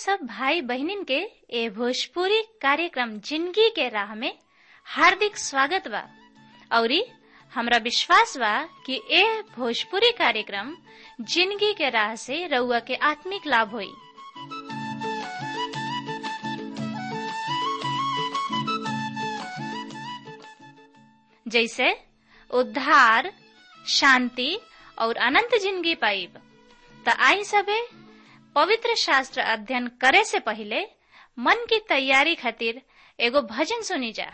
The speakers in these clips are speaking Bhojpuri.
सब भाई बहनिन के ए भोजपुरी कार्यक्रम जिंदगी के राह में हार्दिक स्वागत बा औरी हमरा विश्वास बा कि ए भोजपुरी कार्यक्रम जिंदगी के राह से रउआ के आत्मिक लाभ होई जैसे उद्धार शांति और अनंत जिंदगी पाइब त आई सबे पवित्र शास्त्र अध्ययन करे से पहले मन की तैयारी खातिर एगो भजन सुनी जा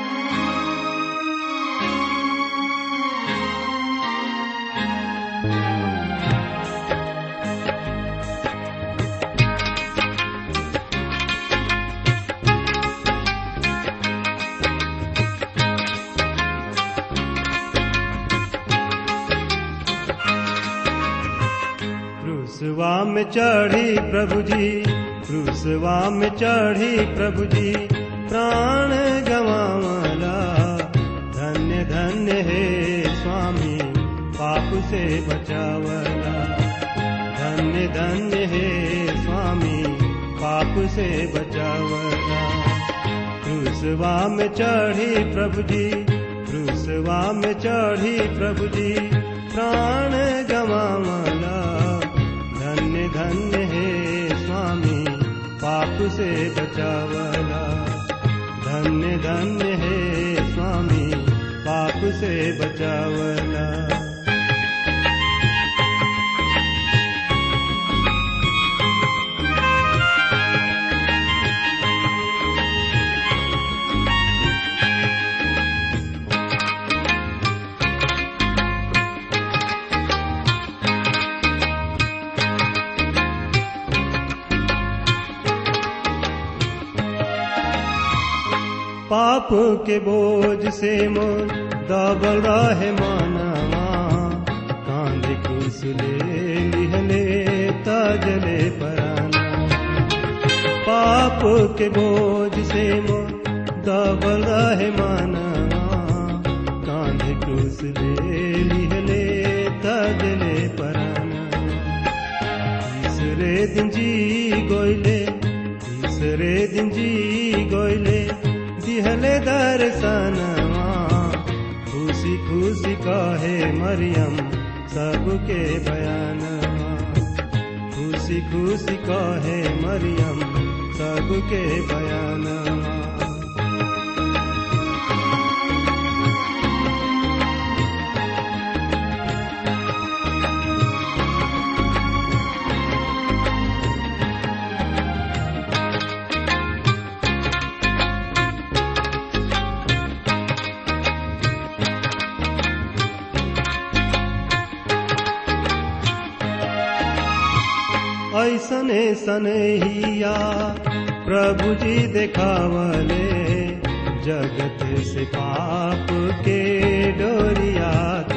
क्रूसवा में चढ़ी प्रभु जी क्रूसवा में चढ़ी प्रभु जी प्राण गवावला धन्य धन्य हे स्वामी पाप से बचावला धन्य धन्य हे स्वामी पाप से बचावला क्रूसवा में चढ़ी प्रभु जी क्रूसवा में चढ़ी प्रभु जी प्राण गवावला धन्य धन्य हे स्वामी पाप से बचावला धन्य धन्य हे स्वामी पाप से बचावला पाप के बोझ से मोर दबल रहे मानवा कांध कुसले लिहले तजले पराना पाप के बोझ से मोर दबल रहे मानवा कांध कुसले लिहले तजले पराना तीसरे दिन जी गोइले तीसरे दिन जी गोइले दिहले दर्शनवा खुशी खुशी कहे मरियम सबके बयानवा खुशी खुशी कहे मरियम सबके बयानवा ऐसने सनहिया प्रभु जी देखावले जगत से पाप के डोरिया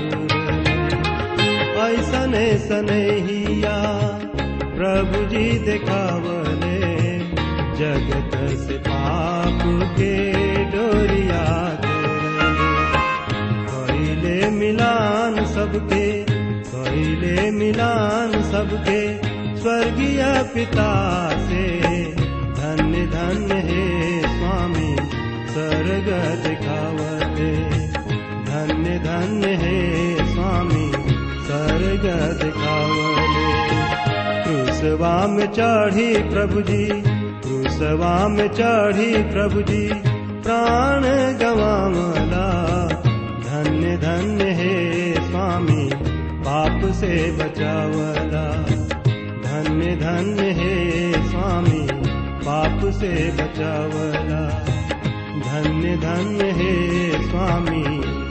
ऐसने सनहिया प्रभु जी देखावले जगत से पाप के डोरिया कैले मिलान सबके कैले मिलान सबके स्वर्गीय पिता से धन्य धन्य हे स्वामी स्वर्ग दिखावते धन्य धन्य हे स्वामी स्वर्ग दिखावते क्रूसवा में चढ़ी प्रभु जी क्रूसवा में चढ़ी प्रभु जी प्राण गवावला धन्य धन्य हे स्वामी पाप से बचावला धन्य धन्य हे स्वामी पाप से बचावला धन्य धन्य हे स्वामी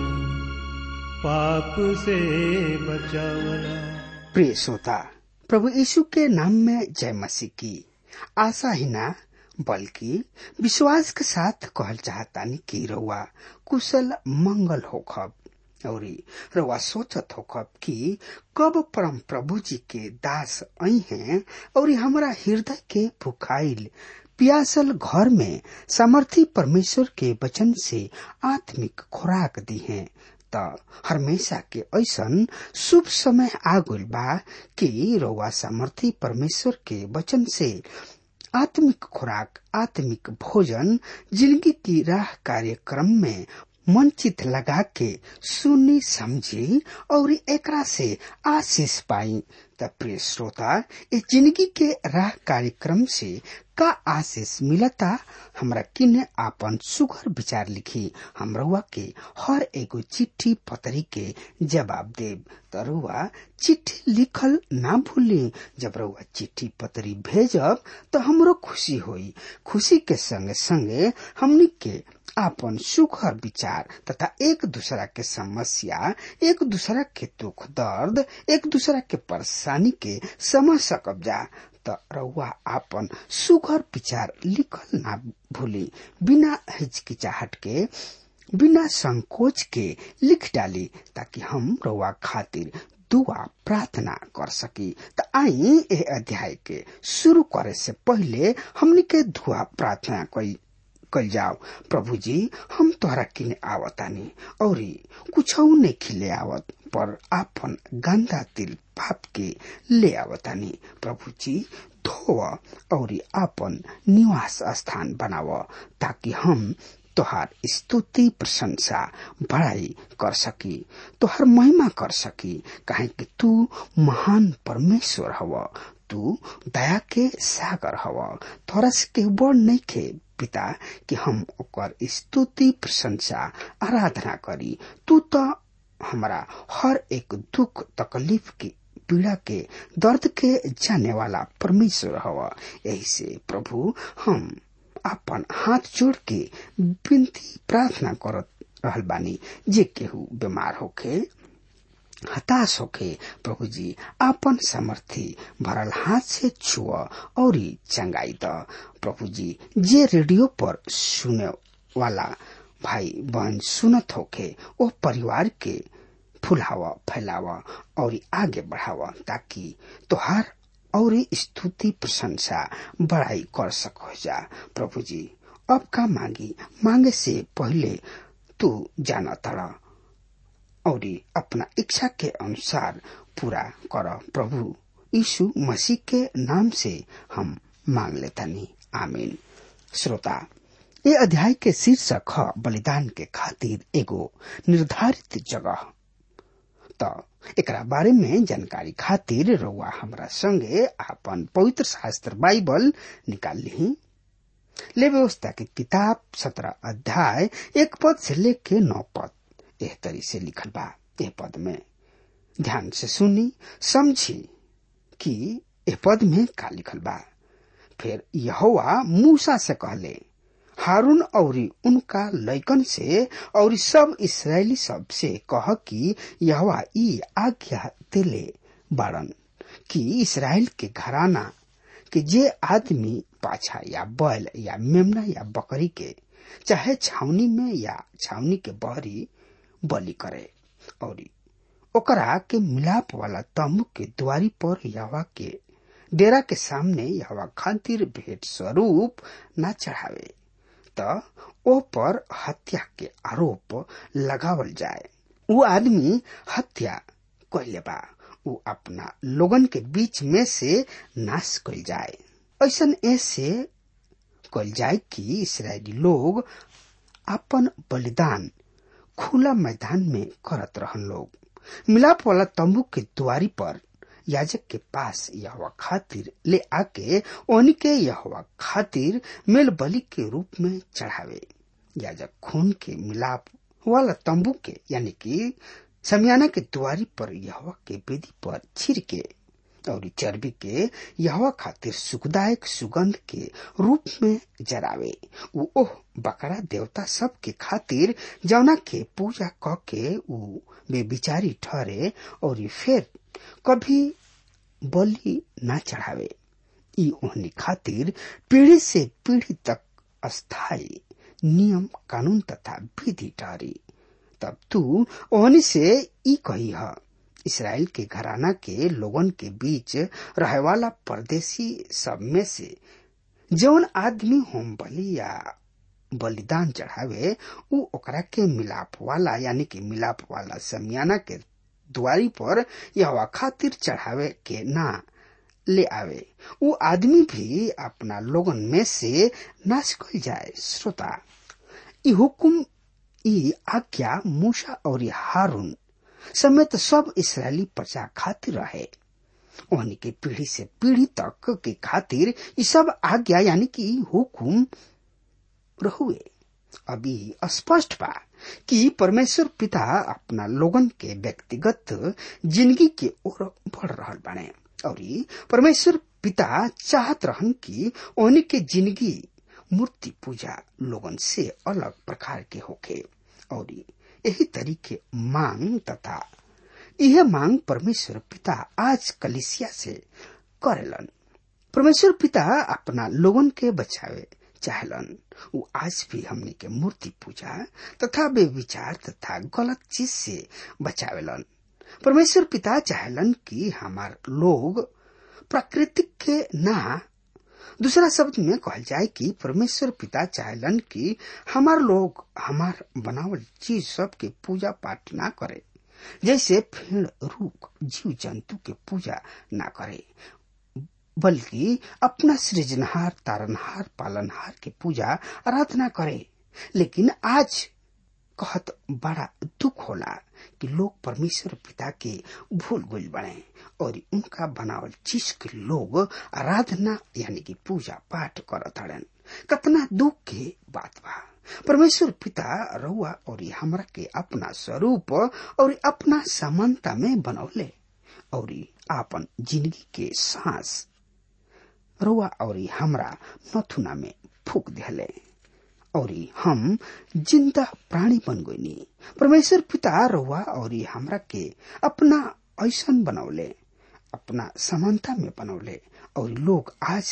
पाप से बचावला प्रिय श्रोता प्रभु यीशु के नाम में जय मसीह की आशा ही ना बल्कि विश्वास के साथ कहल चाहतानी कि रउआ कुशल मंगल होखब और रउआ सोचत होखब कि कब परम प्रभु जी के दास आई हैं और हमरा हृदय के भुखाइल पियासल घर में सामर्थी परमेश्वर के वचन से आत्मिक खुराक दी है त हमेशा के ऐसन शुभ समय आ गइल बा कि रउआ सामर्थी परमेश्वर के वचन से आत्मिक खुराक आत्मिक भोजन जिंदगी की राह कार्यक्रम में मन चित लगा के सुनी समझी और एकरा से आशीष पाई त प्रिय श्रोता इस जिंदगी के राह कार्यक्रम से का आशीष मिलता हमरा किने आपन सुघर विचार लिखी हमरुआ के हर एगो चिट्ठी पतरी के जवाब देव तरुआ चिट्ठी लिखल ना भूली जब रुआ चिट्ठी पतरी भेजब तो हमरो खुशी होई खुशी के संगे संगे हमनी के आपन सुखर विचार तथा एक दूसरा के समस्या एक दूसरा के दुख दर्द एक दूसरा के परेशानी के समझ सकब जा त रउआ आपन सुघर विचार लिखल ना भूली बिना हिचकिचाहट के बिना संकोच के लिख डाली ताकि हम रउआ खातिर दुआ प्रार्थना कर सकी त आई ए अध्याय के शुरू करे से पहले हमनी के दुआ प्रार्थना कई कल जाओ प्रभु जी हम तोहरा किने आवतानी और कुछ नहीं खिले आवत पर आपन गंदा तिल पाप के ले आवतानी प्रभु जी धोव और आपन निवास स्थान बनाव ताकि हम तोहार स्तुति प्रशंसा बड़ाई कर सकी तोहार महिमा कर सकी काहे कि तू महान परमेश्वर हव तू दया के सागर हव तोरा से के बड़ नहीं खे पिता कि हम ओकर स्तुति प्रशंसा आराधना करी तू तो हमारा हर एक दुख तकलीफ की पीड़ा के दर्द के जाने वाला परमेश्वर हवा यही से प्रभु हम अपन हाथ जोड़ के विनती प्रार्थना करत रहल बानी जे केहू बीमार होके हताश होके प्रभु जी आपन समर्थी भरल हाथ से छुअ और चंगाई द प्रभु जी जे रेडियो पर सुने वाला भाई बहन सुनत होके ओ परिवार के फुलावा फैलावा और आगे बढ़ावा ताकि तोहार और स्तुति प्रशंसा बड़ाई कर सको जा प्रभु जी अब का मांगी मांगे से पहले तू जाना तड़ा और अपना इच्छा के अनुसार पूरा कर प्रभु यीशु मसीह के नाम से हम मांग लेतानी आमीन श्रोता ये अध्याय के शीर्षक ह बलिदान के खातिर एगो निर्धारित जगह त एकरा बारे में जानकारी खातिर रउआ हमरा संगे आपन पवित्र शास्त्र बाइबल निकाल ली ले व्यवस्था की किताब सत्रह अध्याय एक पद से लेके नौ पद एह तरी से लिखल बा एह पद में ध्यान से सुनी समझी कि एह पद में का लिखल बा फिर यहोवा मूसा से कहले हारून और उनका लैकन से और सब इसराइली सब से कह कि यहोवा ई आज्ञा दिले बाड़न कि इसराइल के घराना कि जे आदमी पाछा या बैल या मेमना या बकरी के चाहे छावनी में या छावनी के बहरी बलि करे और ओकरा के मिलाप वाला तम्बू के द्वारी पर यहवा के डेरा के सामने यहवा खातिर भेंट स्वरूप न चढ़ावे त ओ पर हत्या के आरोप लगावल जाए वो आदमी हत्या कैले बा उ अपना लोगन के बीच में से नाश कल जाए ऐसन ऐसे कल जाए कि इसराइली लोग अपन बलिदान खुला मैदान में करत रहन लोग मिलाप वाला तंबू के द्वारी पर याजक के पास यहवा खातिर ले आके ओनी के यहवा खातिर मेल बलि के रूप में चढ़ावे याजक खून के मिलाप वाला तंबू के यानी कि समियाना के द्वारी पर यहवा के वेदी पर छिड़के और चर्बी के यहवा खातिर सुखदायक सुगंध के रूप में जरावे उ ओह बकरा देवता सब के खातिर जौना के पूजा क के उ बेबिचारी ठहरे और फिर कभी बलि ना चढ़ावे ई ओहनी खातिर पीढ़ी से पीढ़ी तक अस्थाई नियम कानून तथा विधि ठहरी तब तू ओहनी से ई कही है इसराइल के घराना के लोगन के बीच रहे वाला परदेशी सब में से जौन आदमी होम बलि या बलिदान चढ़ावे उ ओकरा के मिलाप वाला यानी कि मिलाप वाला समियाना के द्वारी पर यहवा खातिर चढ़ावे के ना ले आवे वो आदमी भी अपना लोगन में से नाश कल जाए श्रोता ई हुकुम ई आज्ञा मूसा और हारून समेत सब इसराइली प्रजा खातिर रहे उन्हीं के पीढ़ी से पीढ़ी तक के खातिर ये सब आज्ञा यानी कि हुकुम रहुए अभी स्पष्ट बा कि परमेश्वर पिता अपना लोगन के व्यक्तिगत जिंदगी के ओर बढ़ रहा बने और परमेश्वर पिता चाहत रहन कि उन्हीं के जिंदगी मूर्ति पूजा लोगन से अलग प्रकार के होखे और यही तरीके मांग तथा यह मांग परमेश्वर पिता आज कलिसिया से करेलन परमेश्वर पिता अपना लोगन के बचावे चाहलन वो आज भी हमने के मूर्ति पूजा तथा वे विचार तथा गलत चीज से बचावेलन परमेश्वर पिता चाहलन कि हमार लोग प्राकृतिक के ना दूसरा शब्द में कहल जाए कि परमेश्वर पिता चाहलन कि हमार लोग हमार बनावल चीज सब के पूजा पाठ ना करे जैसे फेड़ रूख जीव जंतु के पूजा ना करे बल्कि अपना सृजनहार तारनहार पालनहार के पूजा आराधना करे लेकिन आज कहत बड़ा दुख होला कि लोग परमेश्वर पिता के भूल गुल बने और उनका बनावल चीज के लोग आराधना यानी कि पूजा पाठ करत हड़न कतना दुख के बात बा परमेश्वर पिता रउआ और हमरा के अपना स्वरूप और अपना समानता में बनौले और आपन जिंदगी के सांस रउआ और हमरा नथुना में फूक दिले और हम जिंदा प्राणी बन गईनी परमेश्वर पिता रउआ और हमरा के अपना ऐसन बनौले अपना समानता में बनौले और लोग आज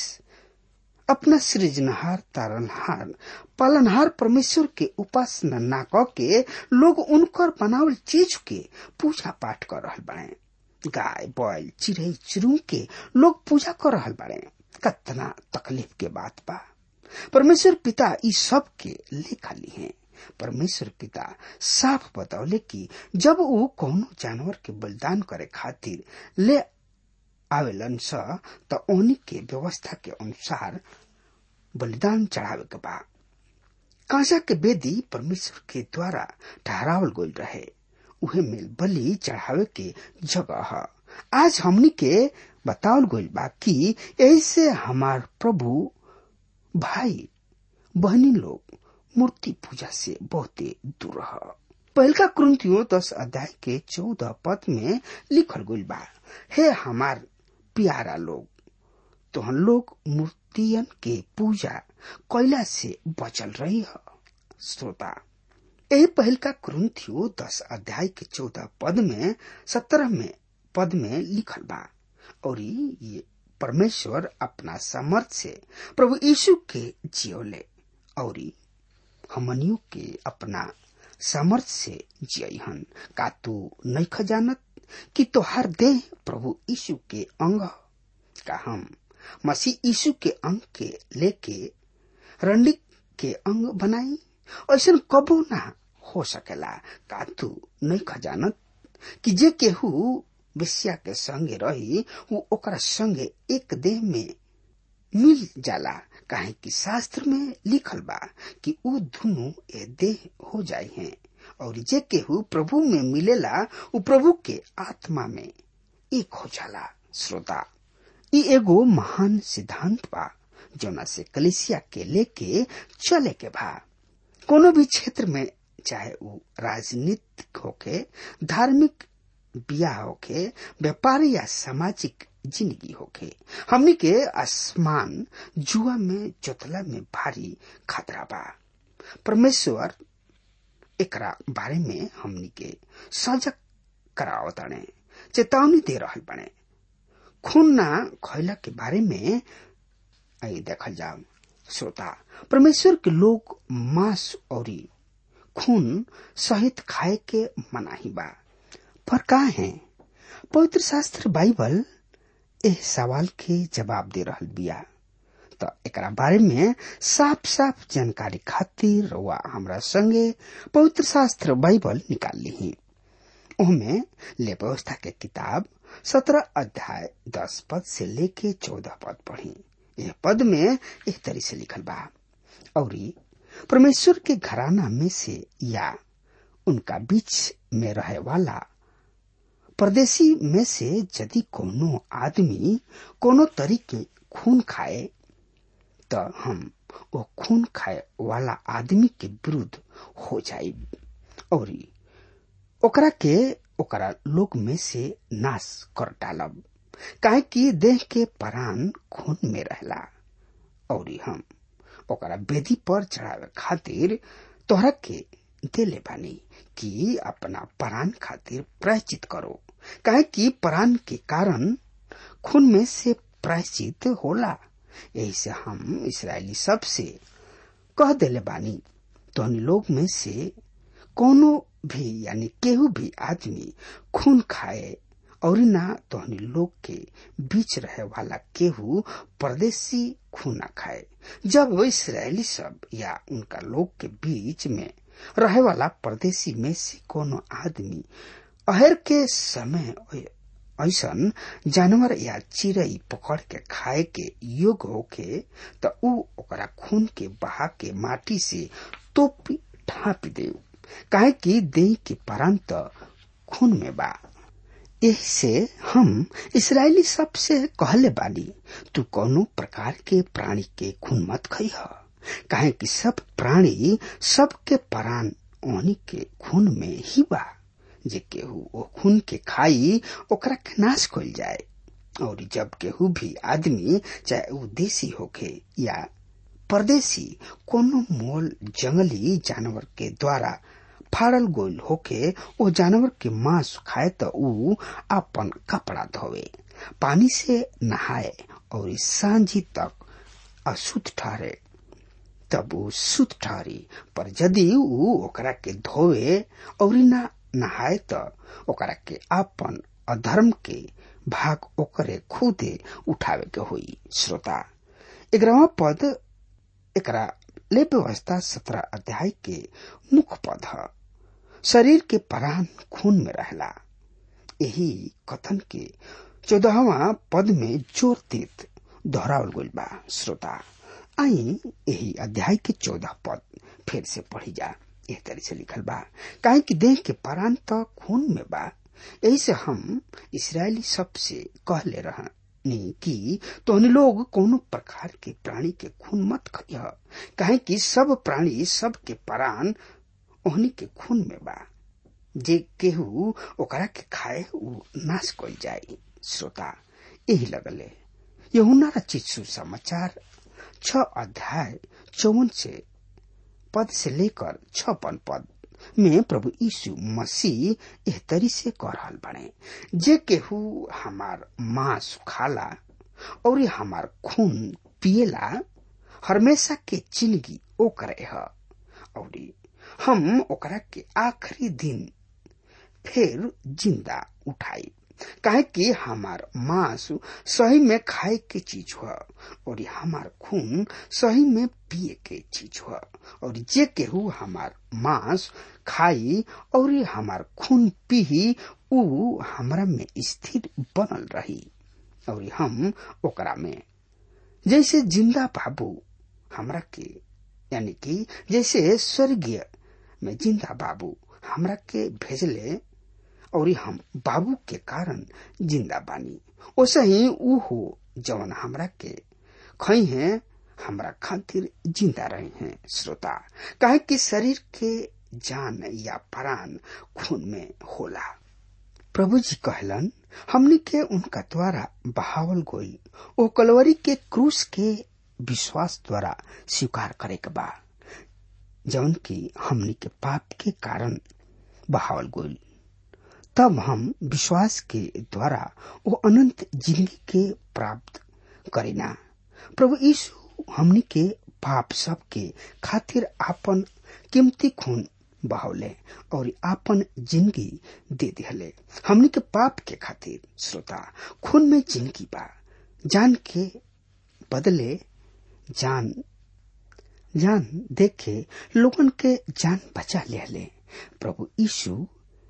अपना सृजनहार तारनहार पालनहार परमेश्वर के उपासना ना क के लोग उनकर बनावल चीज के पूजा पाठ कर रहल बने गाय बैल चिड़ै चिरू के लोग पूजा कर रहल बने कतना तकलीफ के बात बा परमेश्वर पिता ई सब के लेखा ली हैं परमेश्वर पिता साफ बतौले कि जब वो कोनो जानवर के बलिदान करे खातिर ले आवेलन स त ओनी के व्यवस्था के अनुसार बलिदान चढ़ावे के बा कांसा के बेदी परमेश्वर के द्वारा ठहरावल गईल रहे उहे मेल बलि चढ़ावे के जगह ह आज हमनी के बतावल गईल बा कि ऐसे हमार प्रभु भाई बहनी लोग मूर्ति पूजा से बहुते दूर रह पहलका क्रंथियो दस अध्याय के चौदह पद में लिखल गईल बा हे हमार प्यारा लोग तो हम लोग मूर्तियन के पूजा कैला से बचल रही है श्रोता यही पहल का क्रंथियो दस अध्याय के चौदह पद में सत्रह में पद में लिखल बा और ये परमेश्वर अपना समर्थ से प्रभु यीशु के जियोले और हमनियों के अपना समर्थ से जियहन का तू नहीं खजानत कि तोहार देह प्रभु यीशु के अंग का हम मसीह यीशु के अंग के लेके रंडिक के अंग बनाई ऐसा कबो ना हो सकेला का तू नहीं खजानत कि जे केहू बेसिया के संगे रही वो ओकरा संगे एक देह में मिल जाला काहे कि शास्त्र में लिखल बा कि ऊ दोनों ए देह हो जाए हैं और जे केहू प्रभु में मिलेला उ प्रभु के आत्मा में एक हो जाला श्रोता ई एगो महान सिद्धांत बा जोना से कलिसिया के लेके चले के बा कोनो भी क्षेत्र में चाहे वो राजनीतिक होके धार्मिक बियाह होके व्यापार या सामाजिक जिंदगी होके हमनी के आसमान जुआ में जोतला में भारी खतरा बा परमेश्वर एकरा बारे में हमनी के सजग करावताने चेतावनी दे रहल बने खून ना खैला के बारे में आई देखल जाओ श्रोता परमेश्वर के लोग मांस और खून सहित खाए के मनाही बा पर का है पवित्र शास्त्र बाइबल एह सवाल के जवाब दे रहल बिया त एकरा बारे में साफ साफ जानकारी खातिर वा हमरा संगे पवित्र शास्त्र बाइबल निकाल ली ओमे ले व्यवस्था के किताब सत्रह अध्याय दस पद से लेके चौदह पद पढ़ी यह पद में एक तरी से लिखल बा और परमेश्वर के घराना में से या उनका बीच में रहे वाला परदेशी में से यदि कोनो आदमी कोनो तरीके खून खाए तो हम वो खून खाए वाला आदमी के विरुद्ध हो जाए और ओकरा के ओकरा लोग में से नाश कर डालब काहे कि देह के प्राण खून में रहला और हम ओकरा वेदी पर चढ़ावे खातिर तोहरा के देले बानी कि अपना प्राण खातिर प्रायश्चित करो काहे कि प्राण के कारण खून में से प्रायश्चित होला यही से हम इसराइली सब से कह देले बानी तो लोग में से कोनो भी यानी केहू भी आदमी खून खाए और ना तोहनी लोग के बीच रहे वाला केहू परदेशी खून न खाए जब इसराइली सब या उनका लोग के बीच में रहे वाला परदेशी में से कोनो आदमी अहर के समय ऐसन जानवर या चिड़ई पकड़ के खाए के योग्य होके त ऊ ओकरा खून के बहा के माटी से तोपी ढापी दे काहे कि देह के प्राण त खून में बा यही से हम इसराइली सब से कहले बानी तू कोनो प्रकार के प्राणी के खून मत खई काहे कि सब प्राणी सबके प्राण ओहनी के खून में ही बा जे केहू ओ खून के खाई ओकरा के नाश कल जाए और जब केहू भी आदमी चाहे वो देसी होखे या परदेसी कोनो मोल जंगली जानवर के द्वारा फाड़ल गोल होके ओ जानवर के मांस खाए तो ऊ अपन कपड़ा धोवे पानी से नहाए और सांझी तक अशुद्ध ठहरे तब ऊ शुद्ध ठहरी पर यदि ऊ ओकरा के धोवे और ना नहाए त ओकरा के अपन अधर्म के भाग ओकरे खुदे उठावे के होई श्रोता ग्यारहवा पद एकरा ले व्यवस्था सत्रह अध्याय के मुख्य पद है शरीर के प्राण खून में रहला यही कथन के चौदहवा पद में जोर देत दोहरावल गइल बा श्रोता आई यही अध्याय के चौदह पद फिर से पढ़ी जा एह तरह से लिखल बा काहे कि देह के प्राण तो खून में बा यही से हम इसराइली सब से कहले रहनी कि तोहनी लोग कोनो प्रकार के प्राणी के खून मत खइह काहे कि सब प्राणी सब के प्राण ओहनी के खून में बा जे केहू ओकरा के खाए उ नाश कल जाए श्रोता यही लगले यहुना रचित सुसमाचार छ अध्याय चौवन से पद से लेकर छपन पद में प्रभु यीशु मसीह एह तरी से कह रहा बने जे केहू हमार मांस खाला और हमार खून पिएला हमेशा के जिंदगी ओकरे है और हम ओकरा के आखिरी दिन फिर जिंदा उठाई काहे कि हमार मांस सही में खाए के चीज हुआ और हमार खून सही में पिए के चीज हुआ और जे केहू हमार मांस खाई और हमार खून पी उ हमरा में स्थिर बनल रही और हम ओकरा में जैसे जिंदा बाबू हमरा के यानी कि जैसे स्वर्गीय में जिंदा बाबू हमरा के भेजले और हम बाबू के कारण जिंदा बानी ओसे ही ऊ हो जवन हमरा के खई है हमरा खातिर जिंदा रहे हैं श्रोता काहे कि शरीर के जान या प्राण खून में होला प्रभु जी कहलन हमनी के उनका द्वारा बहावल गोई ओ कलवरी के क्रूस के विश्वास द्वारा स्वीकार करे के बा जौन की हमनी के पाप के कारण बहावल गोई तब हम विश्वास के द्वारा वो अनंत जिंदगी के प्राप्त करेना प्रभु यीशु हमनी के पाप सब के खातिर आपन कीमती खून बहावले और आपन जिंदगी दे दिहले हमनी के पाप के खातिर श्रोता खून में जिंदगी बा जान के बदले जान जान देखे लोगन के जान बचा ले प्रभु यीशु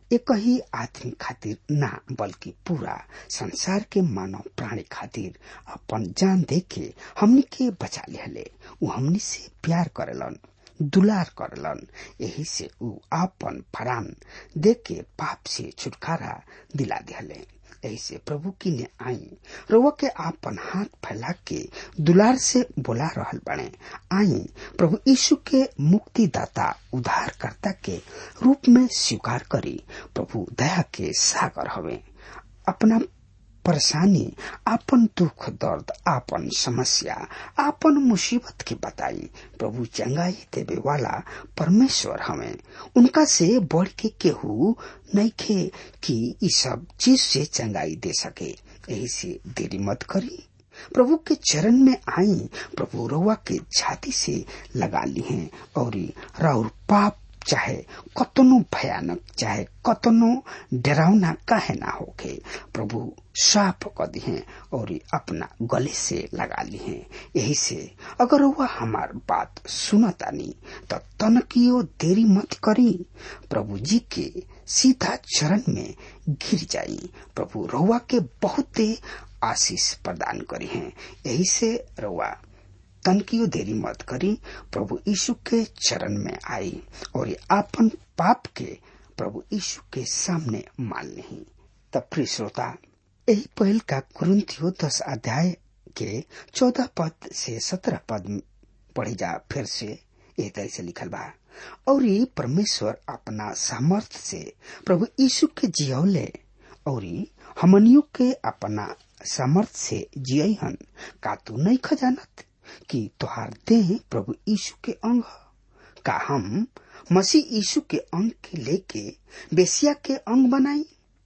एक ही आदमी खातिर ना बल्कि पूरा संसार के मानव प्राणी खातिर अपन जान दे के हमनी के बचा लिहले उ हमनी से प्यार करेलन दुलार करलन यही से उ आपन फरान दे के पाप से छुटकारा दिला दिहले यही से प्रभु की ने आई रउआ के आपन हाथ फैला के दुलार से बोला रहल बने आई प्रभु यीशु के मुक्तिदाता उद्धारकर्ता के रूप में स्वीकार करी प्रभु दया के सागर हवे अपना परेशानी आपन दुख दर्द आपन समस्या आपन मुसीबत के बताई प्रभु चंगाई देवे वाला परमेश्वर हमें उनका से बढ़ के केहू नहीं खे कि ई सब चीज से चंगाई दे सके यही से देरी मत करी प्रभु के चरण में आई प्रभु रउआ के छाती से लगा ली हैं और राउर पाप चाहे कतनो भयानक चाहे कतनो डरावना काहे ना होके प्रभु साफ कर दी हैं और अपना गले से लगा ली हैं यही से अगर वह हमार बात सुनतानी तो तनकियो देरी मत करी प्रभु जी के सीधा चरण में गिर जाई प्रभु रउआ के बहुते आशीष प्रदान करी हैं यही से रउआ तनकियो देरी मत करी प्रभु यीशु के चरण में आई और आपन पाप के प्रभु यीशु के सामने मान नहीं तब प्रिय श्रोता यही पहल का कुरुंथियो दस अध्याय के चौदह पद से सत्रह पद पढ़े जा फिर से ये तरह से लिखल बा और ये परमेश्वर अपना सामर्थ से प्रभु यीशु के जियौले और हमनियों के अपना सामर्थ से जियहन का तू नहीं खजानत कि तुहार देह प्रभु यीशु के अंग का हम मसीह यीशु के अंग के लेके बेसिया के अंग बनाई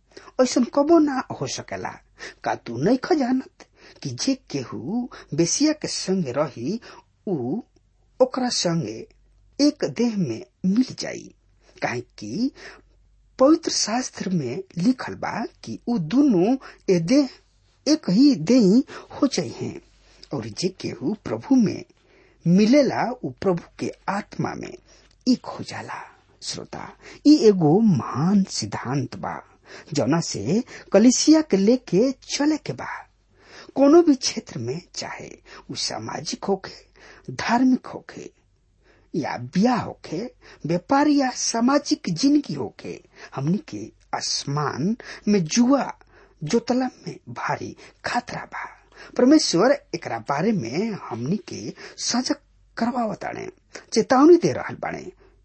ऐसा कबो ना हो सकेला का तू नहीं खजानत कि जे केहू बेसिया के संगे रही उ ओकरा संगे एक देह में मिल जाई काहे कि पवित्र शास्त्र में लिखल बा कि उ दोनों ए देह एक ही देह हो जाई हैं और जे केहू प्रभु में मिलेला उ प्रभु के आत्मा में एक हो जाला श्रोता ई एगो महान सिद्धांत बा जौना से कलिसिया के लेके चले के बा कोनो भी क्षेत्र में चाहे उ सामाजिक होखे धार्मिक होखे या ब्याह होखे व्यापार या सामाजिक जिंदगी होखे हमनी के आसमान में जुआ जोतला में भारी खतरा बा परमेश्वर एकरा बारे में हमनी के सजग करवावताड़े चेतावनी दे रहल बाड़े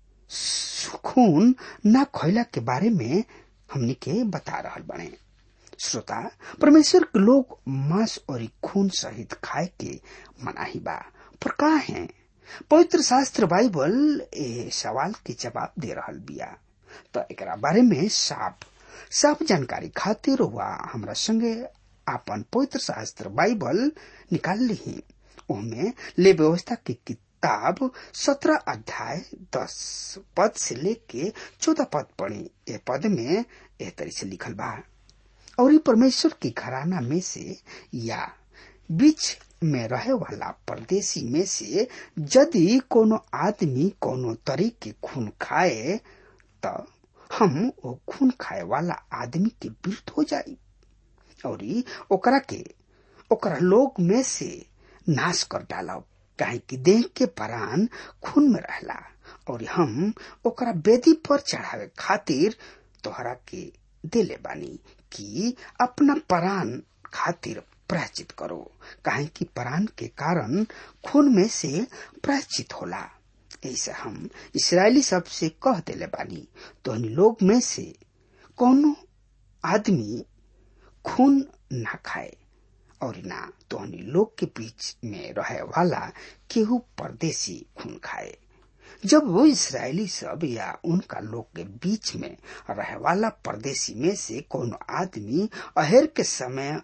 खून न खैला के बारे में हमनी के बता रहल बाड़े श्रोता परमेश्वर के लोग मांस और खून सहित खाए के मनाही बा पर का है पवित्र शास्त्र बाइबल ए सवाल के जवाब दे रहल बिया तो एकरा बारे में साफ साफ जानकारी खातिर हुआ हमरा संगे आपन पवित्र शास्त्र बाइबल निकाल ली ओमे ले व्यवस्था की किताब सत्रह अध्याय दस पद से लेके चौदह पद पढ़ी ए पद में एह तरह से लिखल बा और ये परमेश्वर की घराना में से या बीच में रहे वाला परदेशी में से यदि कोनो आदमी कोनो तरीके खून खाए तो हम वो खून खाए वाला आदमी के विरुद्ध हो जाई और ओकरा के ओकरा लोग में से नाश कर डालब काहे कि देह के परान खून में रहला और हम ओकरा बेदी पर चढ़ावे खातिर तोहरा के दिले बानी कि अपना परान खातिर प्रायचित करो काहे कि परान के कारण खून में से प्रायचित होला ऐसे हम इसराइली सब से कह दिले बानी तो लोग में से कोनो आदमी खून ना खाए और ना तो लोग के बीच में रहे वाला केहू परदेशी खून खाए जब वो इसराइली सब या उनका लोग के बीच में रहे वाला परदेशी में से कोनो आदमी अहेर के समय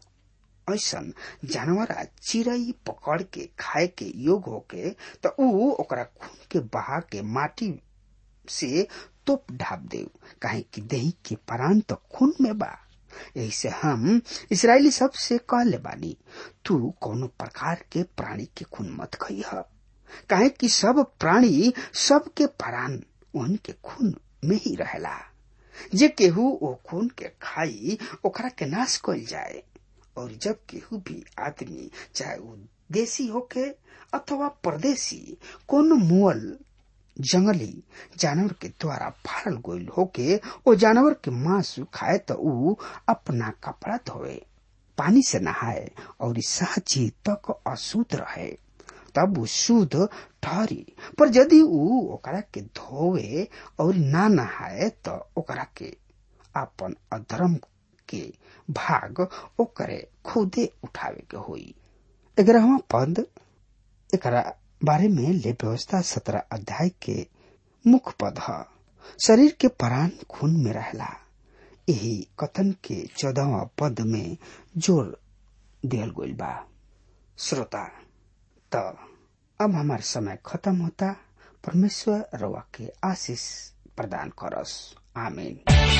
ऐसन जानवर चिड़ई पकड़ के खाए के योग होके तो ऊ ओकरा खून के बहा के माटी से तोप ढाप दे काहे कि दही के परान तो खून में बा यही से हम इसराइली सब से कह ले बानी तू कोनो प्रकार के प्राणी के खून मत खइह काहे कि सब प्राणी सब के परान उनके खून में ही रहेला जे केहू ओ खून के खाई ओकरा के नाश कल जाए और जब केहू भी आदमी चाहे वो देसी होके अथवा परदेसी कोनो मुअल जंगली जानवर के द्वारा फाड़ल गईल होके ओ जानवर के मांस खाए तो ऊ अपना कपड़ा धोए पानी से नहाए और साची तक अशुद्ध रहे तब ऊ शुद्ध ठहरी पर यदि ऊ ओकरा के धोवे और ना नहाए तो ओकरा के अपन अधर्म के भाग ओकरे खुदे उठावे के होई ग्यारहवा पद एकरा बारे में ले व्यवस्था सत्रह अध्याय के मुख्य पद ह शरीर के प्राण खून में रहला यही कथन के चौदहवा पद में जोर दियल गईल बा श्रोता त अब हमार समय खत्म होता परमेश्वर रवा के आशीष प्रदान करस आमीन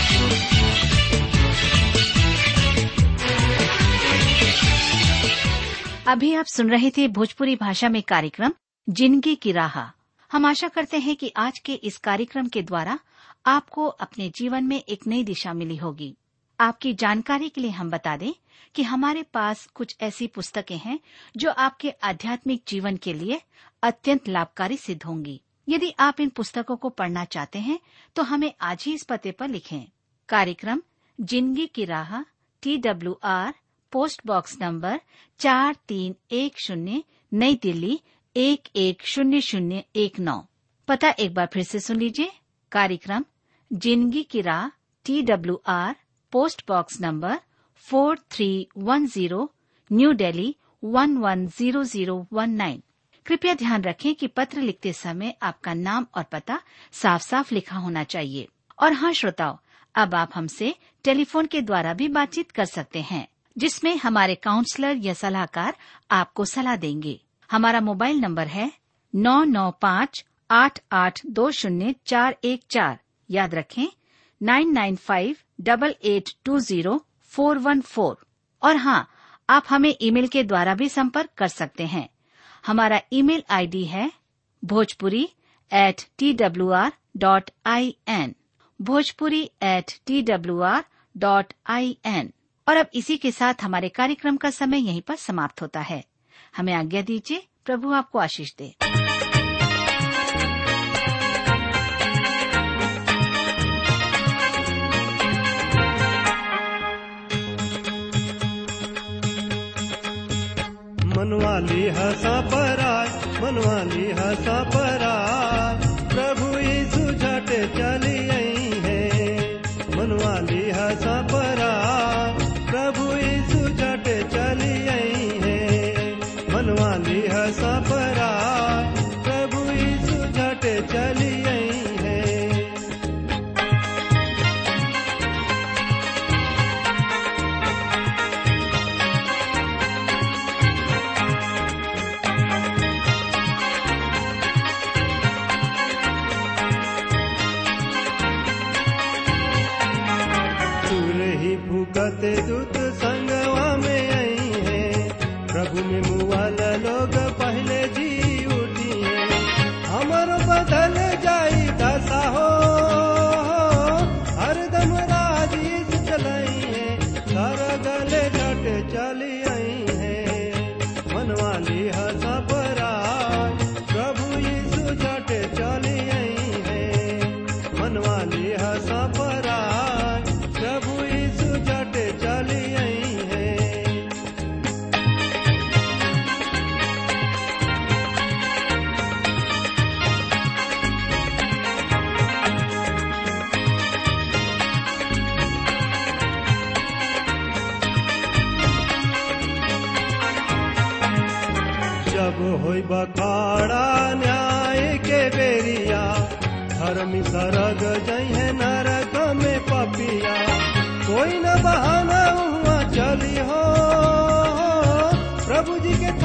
अभी आप सुन रहे थे भोजपुरी भाषा में कार्यक्रम जिंदगी की राह हम आशा करते हैं कि आज के इस कार्यक्रम के द्वारा आपको अपने जीवन में एक नई दिशा मिली होगी आपकी जानकारी के लिए हम बता दें कि हमारे पास कुछ ऐसी पुस्तकें हैं जो आपके आध्यात्मिक जीवन के लिए अत्यंत लाभकारी सिद्ध होंगी यदि आप इन पुस्तकों को पढ़ना चाहते हैं तो हमें आज ही इस पते पर लिखें कार्यक्रम जिंदगी की राह T W R post box number चार तीन एक शून्य नई दिल्ली एक एक शून्य शून्य एक नौ पता एक बार फिर से सुन लीजिए कार्यक्रम जिंदगी की राह T W R post box number four three one zero New Delhi one one zero zero one nine कृपया ध्यान रखें कि पत्र लिखते समय आपका नाम और पता साफ साफ लिखा होना चाहिए और हाँ श्रोताओं अब आप हमसे टेलीफोन के द्वारा भी बातचीत कर सकते हैं जिसमें हमारे काउंसलर या सलाहकार आपको सलाह देंगे हमारा मोबाइल नंबर है नौ नौ पाँच आठ आठ दो शून्य चार एक चार याद रखें nine nine five double eight two zero four one four और हाँ आप हमें ईमेल के द्वारा भी संपर्क कर सकते हैं हमारा ईमेल आईडी है Bhojpuri at T W R dot I N Bhojpuri at T W R dot I N और अब इसी के साथ हमारे कार्यक्रम का समय यहीं पर समाप्त होता है हमें आज्ञा दीजिए प्रभु आपको आशीष दे मनवाली हसा पराय मनवाली हसा पराय प्रभु यीशु झट चली आई है मनवाली हसा पराय प्रभु यीशु झट चली आई है मनवाली हसा पराय प्रभु यीशु झट चली आई है दूर ही भूकत दूत संगवा में आई है प्रभु में मुआला लोग पहले जी उठी है हमर बदल जाई दशा हो हरदम राजी चलाई है सर गले घट चली आई है मनवाली हसा पराय प्रभु यीशु झट चली आई है मनवाली हसा पराय प्रभु यीशु झट चली आई है जब होई बखाड़ा न्याय के बेरिया धर्मी सरग जइहे नरक में पपिया कोई न बहाना हुआ चली हो प्रभु जी के